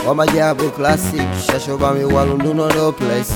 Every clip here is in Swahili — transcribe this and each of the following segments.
wamajabu classic shashobami walunduno no place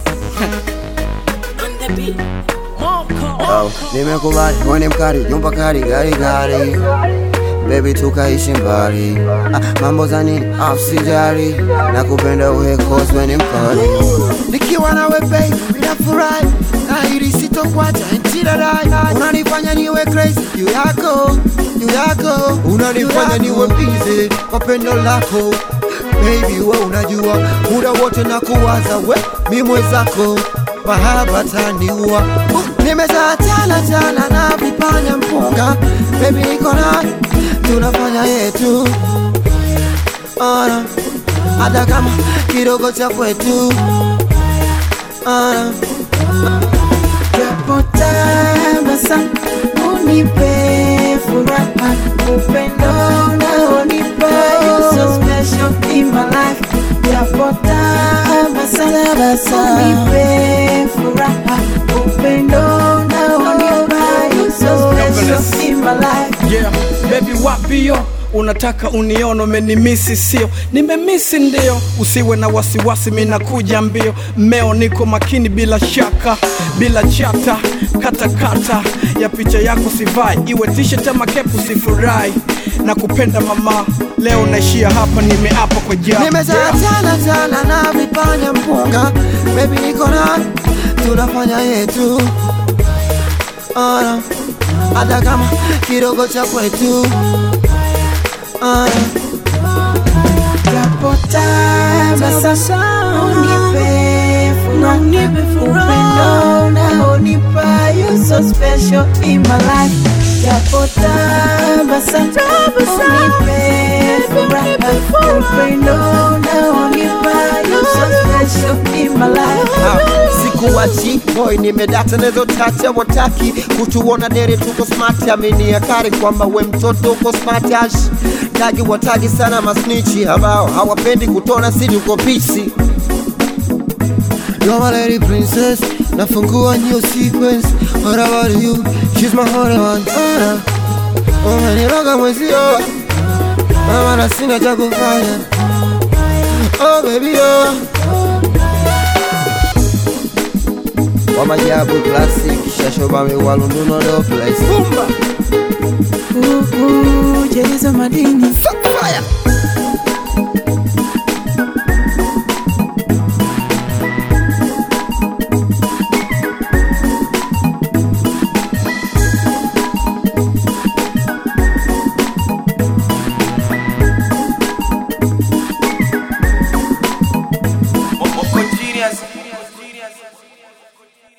oh, nimekubali mwene mkali jumba kali gari gari Baby tukaishi mbali ah, mambo za nini ah, usijali na kupenda uhe cause when mkali nikiwa nawe baby ninafurahi nahiri sitokwacha ntiradai unanifanya niwe crazy juu yako juu yako unanifanya niwe busy kwa pendo lako baby we unajua muda wote na kuwaza we mi mwezako mahaba taniua nimezaa tala tala na vipanya mpunga baby niko na tunafanya yetu ana hata kama kidogo cha kwetu ana Japo tabasamu unipe furaha, upendo unaonipa you so special in my life. Japo tabasamu unipe furaha, upendo unaonipa you so special in my life. yeah baby wapio unataka unione umenimisi sio nimemisi ndio usiwe na wasiwasi minakuja mbio mmeo niko makini bila shaka bila chata katakata ya picha yako sivai iwe t-shirt ama kepu sifurahi na kupenda mama leo naishia hapa nimeapa kwa jaa nimezaa tala tala na vipanya mpunga baby niko na tunafanya yetu ana hata kama kidogo cha kwetu ana Japo tabasamu unipe furaha, upendo unaonipa you so special in my life. Japo tabasamu unipe furaha, upendo unaonipa you so special in my life. sikuwachi boy nimedata nezo tacha wataki kutuona dere tuko smart amini akari kwamba we mtoto uko smart ash tagi watagi sana masnichi ambao hawapendi kutona si tuko pisi You're my lady princess nafungua new sequence What about you? She's my honey one Ana Umeniroga mwezio Mama na sina cha kufanya Oh baby oh wamajabu classic shashobami walunduno no place Ooh, ooh, Jerizo madini fire